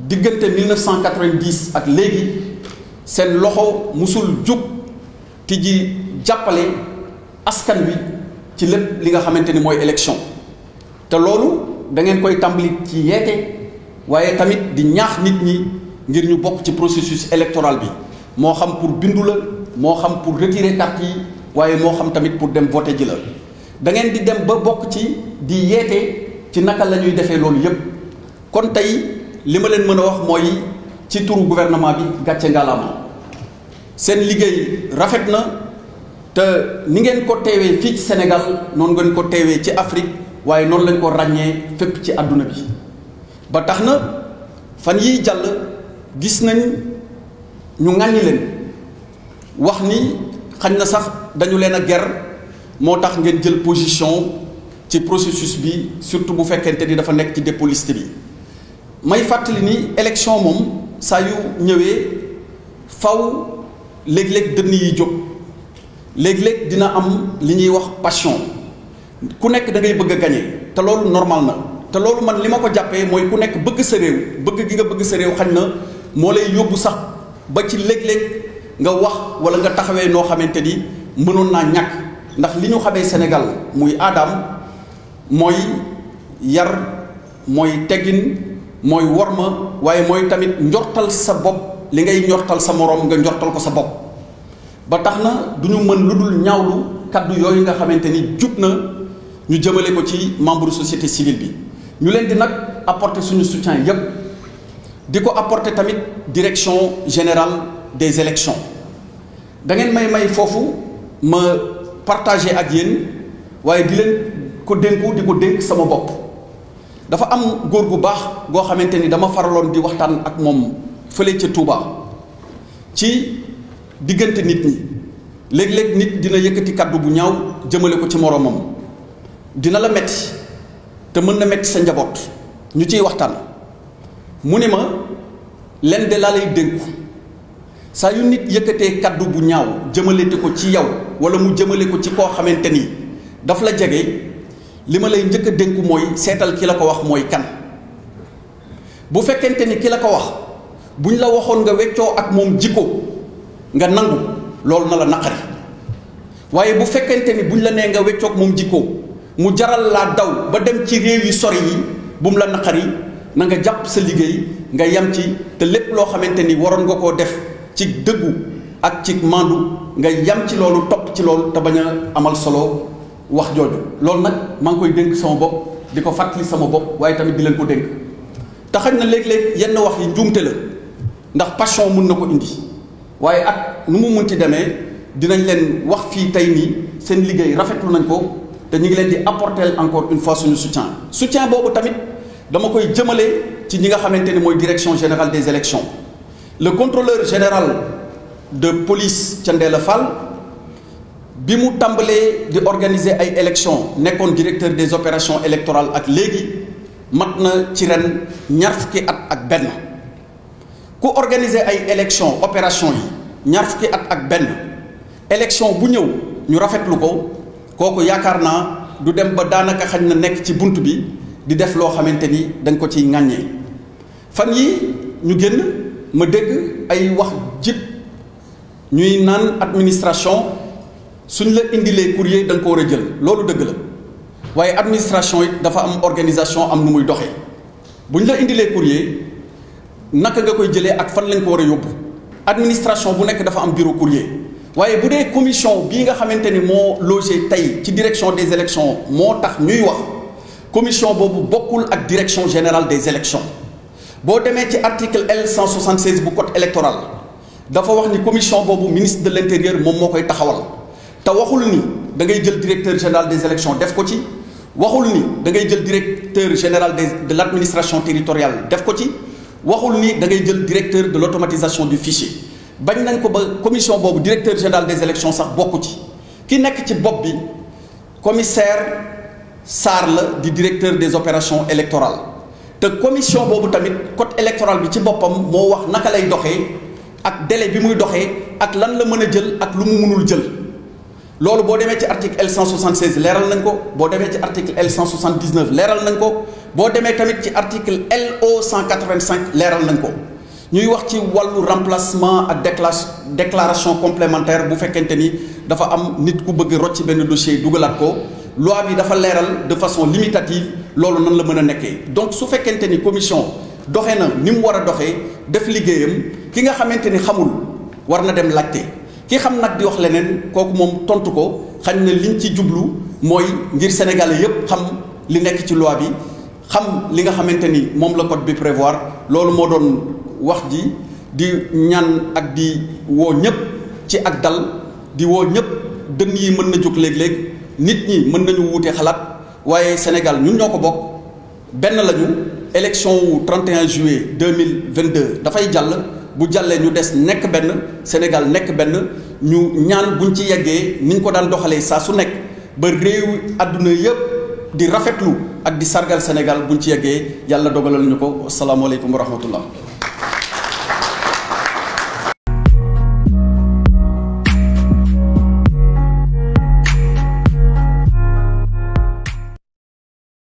diggante 1990 ak léegi seen loxo musul jug ti ji jàppale askan wi ci lépp li nga xamante ni mooy élection te loolu da ngeen koy tàmbali ci yeete waaye tamit di ñaax nit ñi ngir ñu bokk ci processus électoral bi moo xam pour bindu la moo xam pour retirer carte yi waaye moo xam tamit pour dem voter ji la da ngeen di dem ba bokk ci di yeete ci naka la ñuy defee loolu yépp kon tey li ma leen mën a wax mooy ci turu gouvernement bi gàcce ngalaama seen liggéey rafet na te ni ngeen ko teewee fii ci Sénégal noonu ngeen ko teewee ci Afrique waaye noonu lañ ko ràññee fépp ci àdduna bi ba tax na fan yiy jàll gis nañ ñu ŋàññi leen wax ni xañ na sax dañu leen a ger moo tax ngeen jël position ci processus bi surtout bu fekkente ni dafa nekk ci dépôt liste bi may fàttali ni élection moom saa yu ñëwee faw léeg-léeg dënn yi jóg léeg-léeg dina am li ñuy wax passion ku nekk da ngay bëgg a gañe te loolu normal na te loolu man li ma ko jàppee mooy ku nekk bëgg sa réew bëgg gi nga bëgg sa réew xañ na moo lay yóbbu sax ba ci léeg-léeg nga wax wala nga taxawee noo xamante ni mënoon naa ñàkk ndax li ñu xamee Sénégal muy aadaam mooy yar mooy teggin mooy worma waaye mooy tamit njortal sa bopp li ngay njortal sa moroom nga njortal ko sa bopp ba tax na du ñu mën lu dul ñaawlu kaddu yooyu nga xamante ni jub na ñu jëmale ko ci membre société civile bi ñu leen di nag apporter suñu soutien yépp di ko apporter tamit direction générale des élections da ngeen may may foofu ma partager ak yéen waaye di leen ko dénku di ko dénk sama bopp dafa am góor gu baax goo xamante ni dama faraloon di waxtaan ak moom fële ca Touba ci diggante nit ñi léeg-léeg nit dina yëkkati kaddu bu ñaaw jëmale ko ci moroomam dina la metti te mën na metti sa njaboot ñu ciy waxtaan mu ni ma len de laa lay dénku saa yu nit yëkkatee kaddu bu ñaaw jëmalete ko ci yow wala mu jëmale ko ci koo xamante ni daf la jege li ma lay njëkk a dénku mooy seetal ki la ko wax mooy kan bu fekkente ni ki la ko wax buñ la waxoon nga weccoo ak moom jikko nga nangu loolu na la naqari waaye bu fekkente ni buñ la nee nga weccoog moom jikko mu jaral laa daw ba dem ci réew yi sori yi bu mu la naqari na nga jàpp sa liggéey nga yam ci te lépp loo xamante ni waroon nga koo def ci dëggu ak ci mandu nga yam ci loolu topp ci loolu te bañ a amal solo wax jooju loolu nag maa ngi koy dénk sama bopp di ko fàttali sama bopp waaye tamit di leen ko dénk te xañ na léeg-léeg yenn wax yi njuumte la ndax passion mun na ko indi waaye ak nu mu munti demee dinañ leen wax fii tey nii seen liggéey rafetlu nañ ko te ñu ngi leen di apporter encore une fois suñu soutien soutien boobu tamit dama koy jëmale ci ñi nga xamante ni mooy direction générale des élections le contrôleur général de police Thiendella Fall bi mu tàmbalee di organiser ay élections nekkoon directeur des opérations électorales ak léegi mat na ci ren ñaar fukki at ak benn ku organiser ay élections opération yi ñaar fukki at ak benn élection bu ñëw ñu rafetlu ko kooku yaakaar naa du dem ba daanaka xañ na nekk ci bunt bi di def loo xamante ni dañ ko ciy ŋàññee fan yi ñu génn ma dégg ay wax jib ñuy naan administration suñ la indilee courrier da nga ko war a jël loolu dëgg la waaye administration it dafa am organisation am nu muy doxee bu ñu la indilee courrier naka nga koy jëlee ak fan lañ ko war a yóbbu administration bu nekk dafa am bureau courrier waaye bu dee commission bii nga xamante ni moo logé tey ci direction des élections moo tax ñuy wax commission boobu bokkul ak direction générale des élections boo demee ci article L 176 bu code électoral dafa wax ni commission boobu ministre de l'intérieur moom moo koy taxawal te waxul ni da ngay jël directeur général des élections def ko ci waxul ni da ngay jël directeur général des de l'administration territoriale def ko ci waxul ni da ngay jël directeur de l'automatisation du fichier bañ nañ ko ba commission boobu directeur général des élections sax bokku ci ki nekk ci bopp bi commissaire Sarr la di directeur des opérations électorales te commission boobu tamit code électoral bi ci boppam moo wax naka lay doxee ak délai bi muy doxee ak lan la mën a jël ak lu mu mënul jël loolu boo demee ci article L 176 leeral nañ ko boo demee ci article L 179 leeral nañ ko boo demee tamit ci article LO 185 leeral nañ ko ñuy wax ci wàllu remplacement ak décla déclaration complémentaire bu fekkente ni dafa am nit ku bëgg rocc benn dossier dugalaat ko loi bi dafa leeral de façon limitative loolu nan la mën a nekkee donc su fekkente ni commission doxee na ni mu war a doxee def liggéeyam ki nga xamante ni xamul war na dem laajte ki xam nag di wax leneen kooku moom tontu ko xañ na liñ ci jublu mooy ngir sénégalais yépp xam li nekk ci loi bi xam li nga xamante ni moom la code bi prévoir loolu moo doon wax ji di ñaan ak di woo ñëpp ci ak dal di woo ñëpp dënn yi mën na jóg léeg-léeg nit ñi mën nañu wuute xalaat waaye Sénégal ñun ñoo ko bokk benn lañu élection wu 31 juillet 2022 dafay jàll bu jàllee ñu des nekk benn Sénégal nekk benn ñu ñaan buñ ci yeggee niñ ko daan doxalee saa su nekk ba réew àdduna yëpp di rafetlu ak di sargal Sénégal buñ ci yeggee yàlla dogalal ñu ko asalaamaaleykum wa rahmatullah